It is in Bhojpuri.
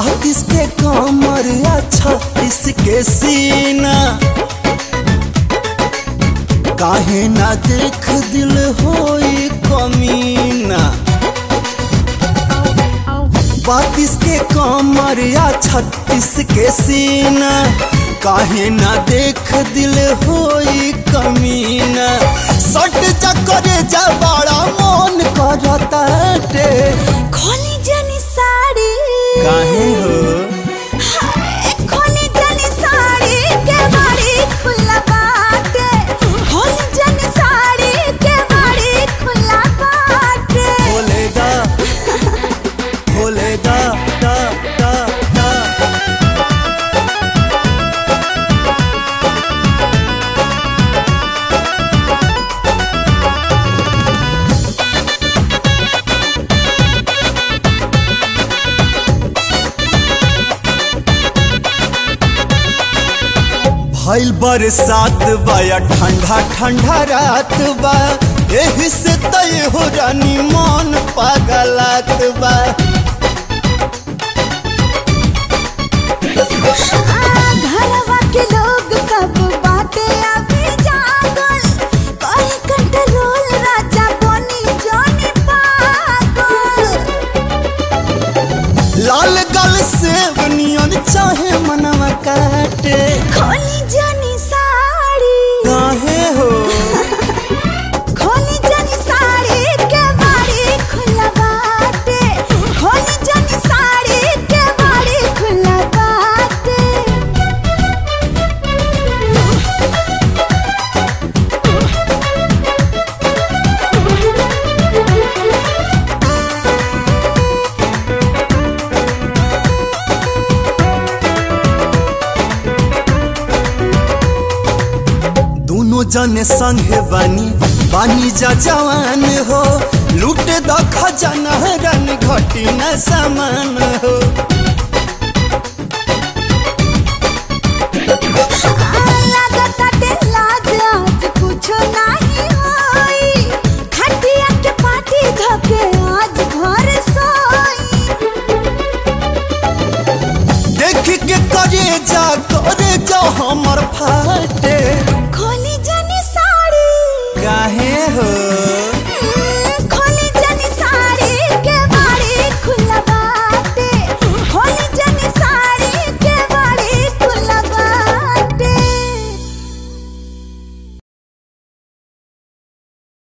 बत्तीस के कमर या छत्तीस के सीना काहे ना देख दिल होई कमीना बत्तीस के कमर या छत्तीस के सीना काहे ना देख दिल होई कमीना सट चक्कर जा बड़ा मन करता टे खोली जनी साड़ी काहे हो हाय, खोली जनी साड़ी के बाड़ी खुला बाटे खोली जनी साड़ी के बाड़ी खुला बाटे खोलेगा खोलेगा दा दा दा भइल बरसात बा या ठंडा ठंडा रात बा एही से तय हो रानी मन पागलात बा आ, घरवा के लोग सब बाटे अभी जागल कहीं कंट्रोल राजा बनी जानी पागल लाल गल से नियन चाहे मनवा काटे खोली जनी साड़ी काहे हो खोली जनी साड़ी के बाड़ी खुला बाटे खोली जनी साड़ी के बाड़ी खुला बाटे दोनों जने संगे बानी बानी जा जवान हो लूट द खजाना रन घटी न समान हो लागताटे लाज आज कुछो नाही होई खटिया के पाटी धके आज घर सोई देख के करे जा करे जा हमर फाट